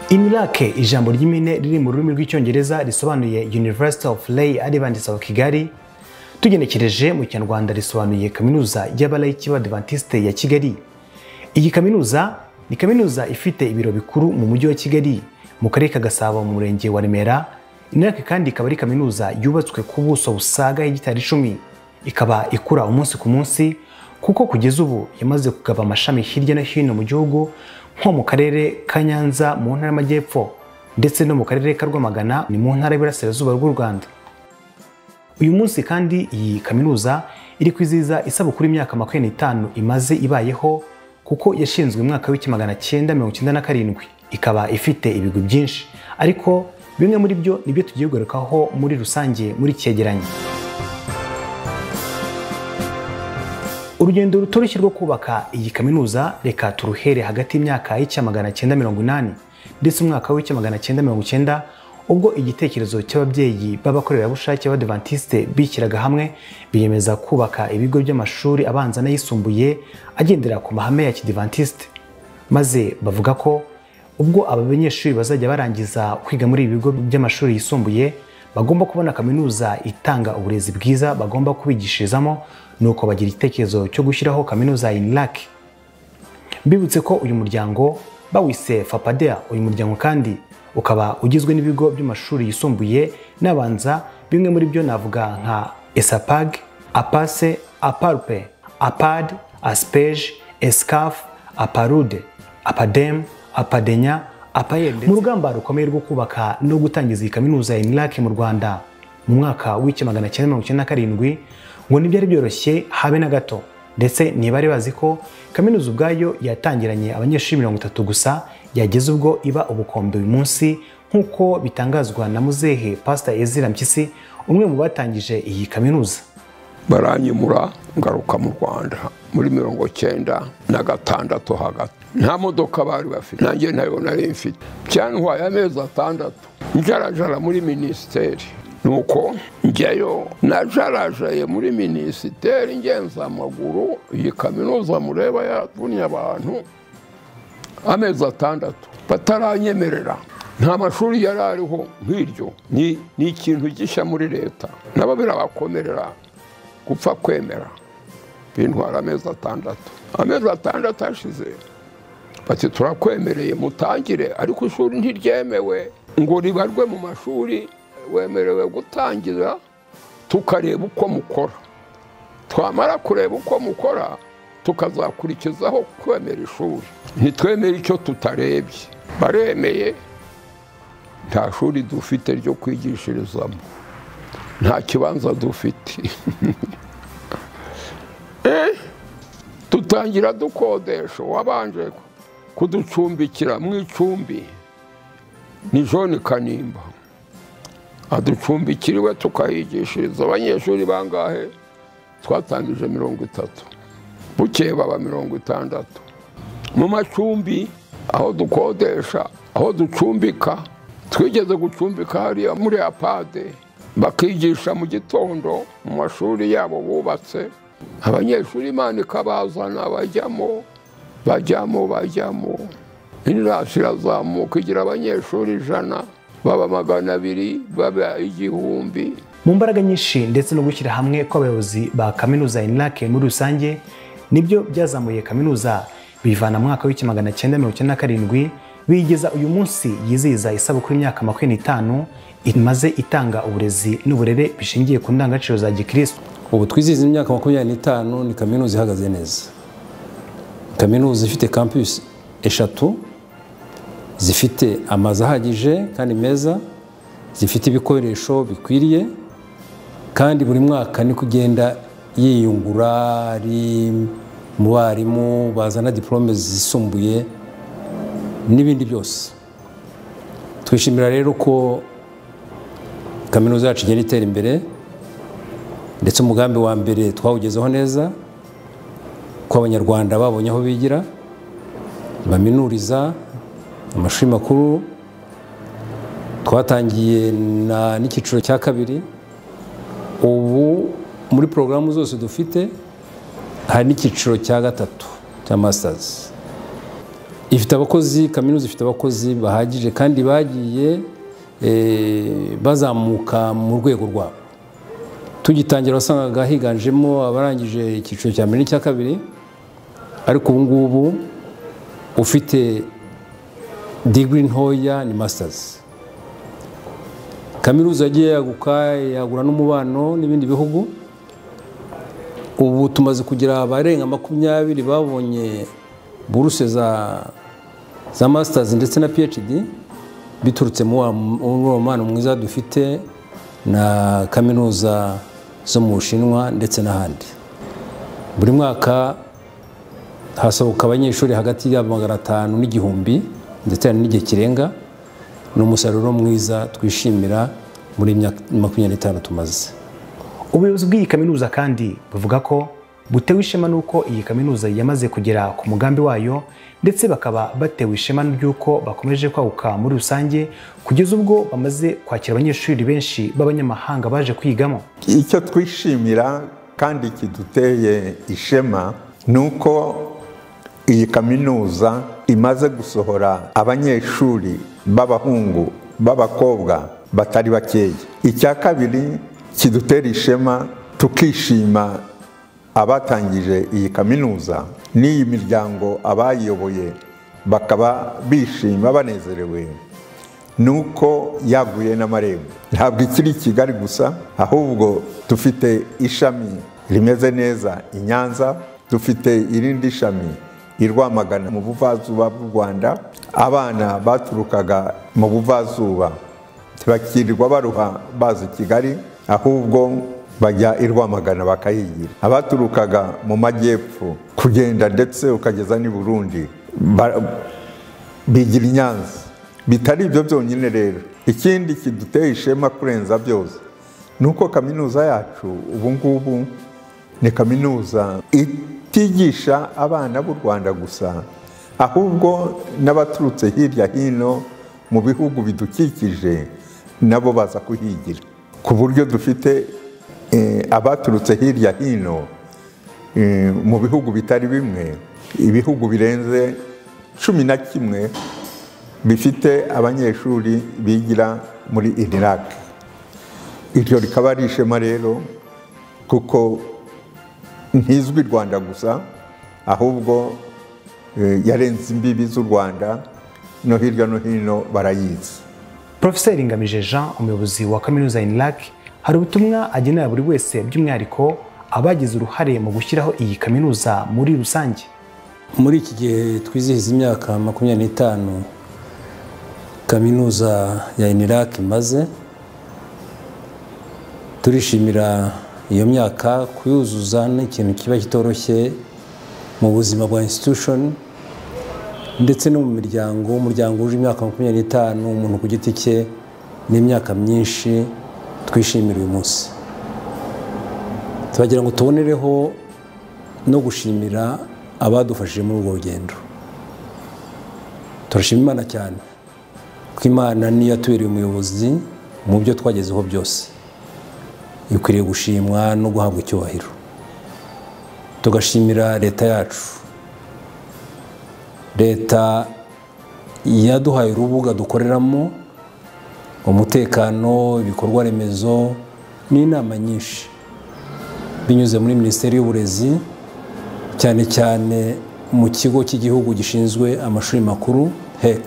inirake ijambo ry'impine riri mu rurimi rw'icyongereza risobanuye university of lay adventist of kigali tugenekereje mu kinyarwanda risobanuye kaminuza y'abalayiki b'abadivantisite ya kigali iyi kaminuza ni kaminuza ifite ibiro bikuru mu mujyi wa kigali mu karere ka gasabo mu murenge wa remera inirake kandi ikaba ari kaminuza yubatswe ku buso busaga hegitari icumi ikaba ikura umunsi ku munsi kuko kugeza ubu yamaze kugaba amashami hirya no hino mu gihugu nko mu karere ka nyanza mu ntara y'amajyepfo ndetse no mu karere ka rwamagana ni mu ntara y'iburasirazuba bw'u rwanda uyu munsi kandi iyi kaminuza iri kwizihiza isabukuru imyaka makumyabiri n'itanu imaze ibayeho kuko yashinzwe mu mwaka w'igihumbi magana cyenda mirongo icyenda na karindwi ikaba ifite ibigwi byinshi ariko bimwe muri byo nibyo tugiye kugarukaho muri rusange muri cyegeranyo urugendo rutoroshye rwo kubaka iyi kaminuza reka turuhere hagati y'imyaka y'icya magana cyenda mirongo inani ndetse umwaka w'icya magana cyenda mirongo icyenda ubwo igitekerezo cy'ababyeyi b'abakorerabushake b'abadivantisite bishyiraga hamwe biyemeza kubaka ibigo by'amashuri abanza n'ayisumbuye agendera ku mahame ya kidivantisite maze bavuga ko ubwo aba banyeshuri bazajya barangiza kwiga muri ibi bigo by'amashuri yisumbuye bagomba kubona kaminuza itanga uburezi bwiza bagomba kubigishirizamo nuko bagira igitekerezo cyo gushyiraho kaminuza ya inirake mbibutse ko uyu muryango bawise fapadea uyu muryango kandi ukaba ugizwe n'ibigo by'amashuri yisumbuye n'abanza bimwe muri byo navuga nka esapag apase aparpe apad aspeje escaf aparude apadem apadenya apayel mu rugamba rukomeye rwo kubaka no gutangiza iyi kaminuza ya inirake mu rwanda mu mwaka w'icya magana cyenda mirongo icyenda na karindwi ngo ntibyari byoroshye habe na gato ndetse ntibari bazi ko kaminuza ubwayo yatangiranye abanyeshuri mirongo itatu gusa yageze ubwo iba ubukombe uyu munsi nk'uko bitangazwa na muzehe pasita ezira mpyisi umwe mu batangije iyi kaminuza baranyimura ngaruka mu rwanda muri mirongo cyenda na gatandatu hagati nta modoka bari bafite nanjye nayo nari mfite byantwaye amezi atandatu njarajara muri minisiteri nuko njyayo najarajaye muri minisiteri ngenza amaguru iyi kaminuza mureba yatumye abantu amezi atandatu bataranyemerera nta mashuri yari ariho nk'iryo ni ikintu gishya muri leta nabo birabakomerera gupfa kwemera bintwara amezi atandatu amezi atandatu ashize bati turakwemereye mutangire ariko ishuri ntiryemewe ngo ribarwe mu mashuri wemerewe gutangira tukareba uko mukora twamara kureba uko mukora tukazakurikizaho kwemera ishuri ntitwemere icyo tutarebye baremeye nta shuri dufite ryo kwigishirizamo nta kibanza dufite tutangira dukodesha wabanje kuducumbikira mu icumbi ni joni kanimba aducumbikiriwe tukahigishiriza abanyeshuri bangahe twatangije mirongo itatu bukeye baba mirongo itandatu mu macumbi aho dukodesha aho ducumbika twigeze gucumbika hariya muri apade bakigisha mu gitondo mu mashuri yabo bubatse abanyeshuri imana ikabazana bajyamo bajyamo bajyamo inirasi irazamuka igira abanyeshuri ijana baba magana abiri baba igihumbi mu mbaraga nyinshi ndetse no gushyira hamwe kw'abayobozi ba kaminuza ya inirake muri rusange nibyo byazamuye kaminuza bivana mu mwaka w'igihumbi magana cyenda mirongo icyenda na karindwi biyigeza uyu munsi yizihiza isabukuru y'imyaka makumyabiri n'itanu imaze itanga uburezi n'uburere bishingiye ku ndangagaciro za gikirisitu ubu twizihiza imyaka makumyabiri n'itanu ni kaminuza ihagaze neza kaminuza ifite kampusi eshatu zifite amazu ahagije kandi meza zifite ibikoresho bikwiriye kandi buri mwaka niko ugenda yiyungura ari mu barimu bazana diporome zisumbuye n'ibindi byose twishimira rero ko kaminuza yacu igenda itera imbere ndetse umugambi wa mbere twawugezeho neza ko abanyarwanda babonye aho bigira baminuriza amashuri makuru twatangiye n'icyiciro cya kabiri ubu muri porogaramu zose dufite hari n'icyiciro cya gatatu cya masitazi ifite abakozi kaminuza ifite abakozi bahagije kandi bagiye eh, bazamuka mu rwego rwabo tugitangira wasangaga higanjemo abarangije icyiciro cya mbere n'icya kabiri ariko ubu ngubu ufite digiri ntoya ni masitazi kaminuza yagiye yaguka yagura n'umubano n'ibindi bihugu ubu tumaze kugira abarenga makumyabiri babonye buruse za za masitazi ndetse na phd biturutse mu wa- muri uwo mubano mwiza dufite na kaminuza zo mu bushinwa ndetse n'ahandi buri mwaka hasohoka abanyeshuri hagati ya magana atanu n'igihumbi ndetse hari n'igihe kirenga ni umusaruro mwiza twishimira muri iyi myaka makumyabiri n'itanu tumaze ubuyobozi bw'iyi kaminuza kandi buvuga ko butewe ishema n'uko iyi kaminuza yamaze kugera ku mugambi wayo ndetse bakaba batewe ishema ry'uko bakomeje kwaguka muri rusange kugeza ubwo bamaze kwakira abanyeshuri benshi b'abanyamahanga baje kwigamo icyo twishimira kandi kiduteye ishema ni uko iyi kaminuza imaze gusohora abanyeshuri b'abahungu b'abakobwa batari bakeya icya kabiri kidutera ishema tukishima abatangije iyi kaminuza n'iyi miryango abayiyoboye bakaba bishima banezerewe ni uko yaguye n'amarembo ntabwo ikiri i kigali gusa ahubwo dufite ishami rimeze neza i nyanza dufite irindi shami i rwamagana mu buvazuba bw'u rwanda abana baturukaga mu buvazuba ntibakirirwa baruha baza i kigali ahubwo bajya i rwamagana bakahigira abaturukaga mu majyepfo kugenda ndetse ukageza n'i burundi ba- bigira i nyanza bitari ibyo byonyine rero ikindi kiduteye ishema kurenza byose ni uko kaminuza yacu ubu ngubu ni kaminuza itigisha abana b'u rwanda gusa ahubwo n'abaturutse hirya hino mu bihugu bidukikije nabo baza kuhigira ku buryo dufite eh, abaturutse hirya hino eh, mu bihugu bitari bimwe ibihugu birenze cumi na kimwe bifite abanyeshuri bigira muri iraq iryo rikaba ari ishema rero kuko ntizwi i rwanda gusa ahubwo eh, yarenze imbibi z'u rwanda no hirya no hino barayizi Profeseri Ngamije Jean umuyobozi wa kaminuza INLAC hari ubutumwa agenera buri wese by'umwihariko abagize uruhare mu gushyiraho iyi kaminuza muri rusange muri iki gihe twizihiza imyaka makumyabiri n'itanu kaminuza ya iniraki imaze turishimira iyo myaka kuyuzuza ni ikintu kiba kitoroshye mu buzima bwa institution ndetse no mu miryango umuryango wuje imyaka makumyabiri n'itanu umuntu ku giti cye n'imyaka myinshi twishimira uyu munsi turagira ngo tubonereho no gushimira abadufashije muri urwo rugendo turashima imana cyane kuko imana niyo yatubereye umuyobozi mu byo twagezeho byose ikwiriye gushimwa no guhabwa icyubahiro tugashimira leta yacu leta yaduhaye urubuga dukoreramo umutekano ibikorwa remezo n'inama nyinshi binyuze muri minisiteri y'uburezi cyane cyane mu kigo cy'igihugu gishinzwe amashuri makuru hec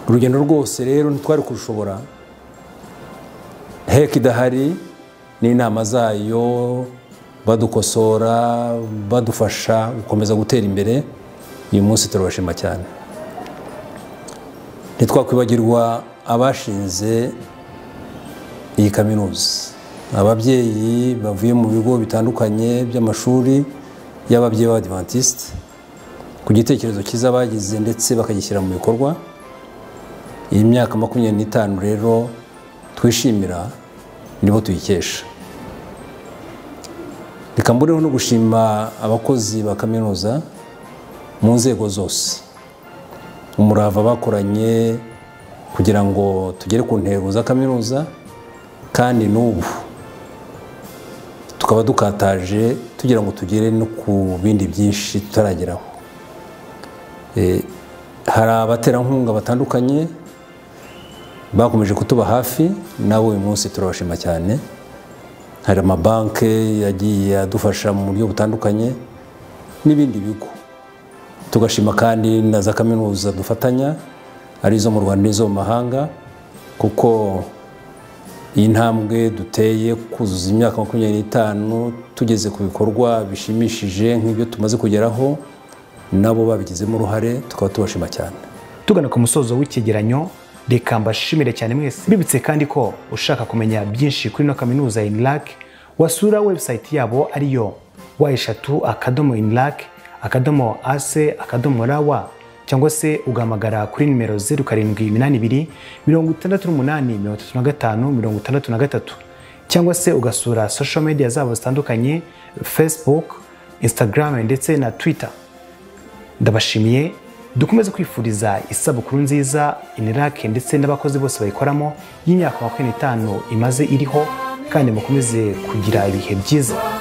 urugendo rwose rero ntitwari kurushobora hec idahari n'inama zayo badukosora badufasha gukomeza gutera imbere uyu munsi turabashima cyane ntitwakwibagirwa abashinze iyi kaminuza ababyeyi bavuye mu bigo bitandukanye by'amashuri y'ababyeyi b'abadivantisite ku gitekerezo cyiza bagize ndetse bakagishyira mu bikorwa iyi myaka makumyabiri n'itanu rero twishimira nibo tuyikesha reka mbureho no gushima abakozi ba kaminuza mu nzego zose umurava bakoranye kugira ngo tugere ku ntego za kaminuza kandi n'ubu tukaba dukataje tugira ngo tugere no ku bindi byinshi tutarageraho Eh, hari abaterankunga batandukanye bakomeje kutuba hafi nabo uyu munsi turabashima cyane hari amabanki yagiye adufasha mu buryo butandukanye n'ibindi bigo tugashima kandi na za kaminuza dufatanya ari izo mu rwanda n'izo mu mahanga kuko iyi ntambwe duteye kuzuza imyaka makumyabiri n'itanu tugeze ku bikorwa bishimishije nk'ibyo tumaze kugeraho nabo babigizemo uruhare tukaba tubashima cyane tugana ku musozo w'icyegeranyo reka mbashimire cyane mwese mbibutse kandi ko ushaka kumenya byinshi kuri ino kaminuza ya inirake wasura webusayiti yabo ariyo wa eshatu akadomo inirake akadomo ase akadomo rawa cyangwa se ugahamagara kuri nimero zeru karindwi iminani ibiri mirongo itandatu n'umunani mirongo itatu na gatanu mirongo itandatu na gatatu cyangwa se ugasura social media zabo zitandukanye facebook instagram ndetse na twitter ndabashimiye dukomeze kwifuriza isabukuru nziza inirake ndetse n'abakozi bose bayikoramo y'imyaka makumyabiri n'itanu imaze iriho kandi mukomeze kugira ibihe byiza